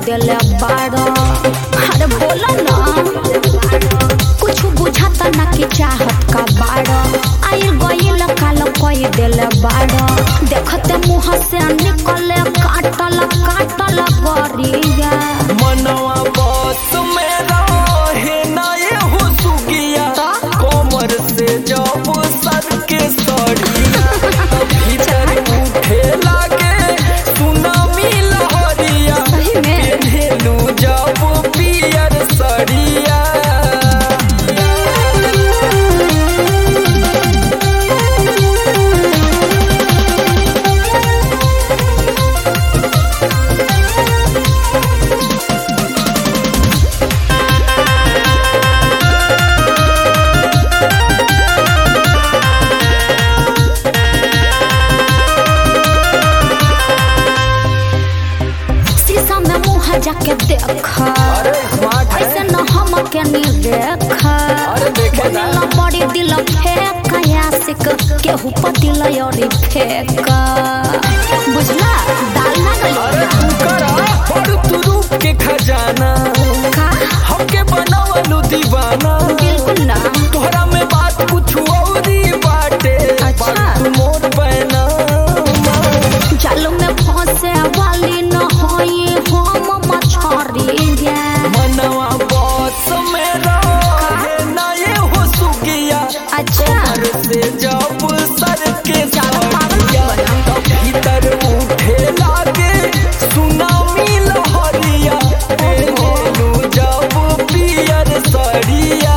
देले बाड़ो अरे बोला ना कुछ बुझाता ना कि चाहत का बाड़ो आइल गइल काल कई देले बाड़ो देखते मुंह से निकले काटल काटल गरिया मनवा बस में रहे ना ये हो सुगिया कमर से जब सर के सड़िया भीतर उठे लागे सुनामी लहरिया सही में? पेन्हेलू जब पियर सड़िया शीशा में मुंह जाके देख अरे स्मार्ट है ऐसे न हम के नी देख अरे देखे ना। बनेला बड़ी दिल फेंक यासिक केहू पतिल योरी फेंक बुझला दाल ना अरे गली तू करा और तू रूप के खजाना का हमके बनावलू दीवाना बिल्कुल ना तोहरा में बात कुछ औरी बाटे अच्छा। बात तू मोर पैना जाल में फंसे वाली न होई हम मछरी मनवा बस में रहे ना ये हो सुगिया अच्छा सर से जब सर के ज्यादा पागल मत सड़िया बना। तब भीतर उठे लागे सुनामी लहरिया पेलू जब पियर सड़िया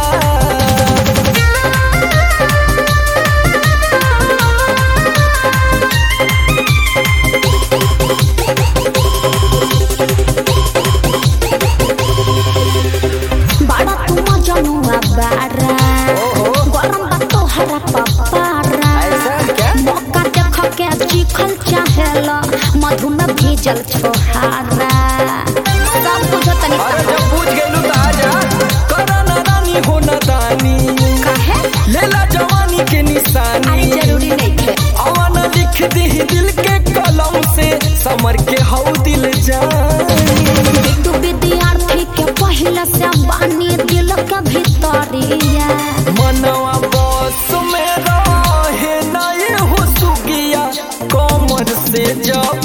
बड़ा तुम जनुआ बारा गरम बा तोहरा पपारा ऐसा क्या? मौका देख के चिखल चाहेला मधु में भीजल छोहारा सब कुछ तनी अरे जब पूछ गेलू त आजा करना रानी हो न दानी कहे लेला जवानी के अरे निशानी जरूरी नहीं थे अवन लिख दी दिल के कलम से समर के हौ दिल जानी तू विद्यार्थी के पहले से बानी दिल के भीतरिया मनवा बस में रहे ना ये हो सुगिया कमर से जब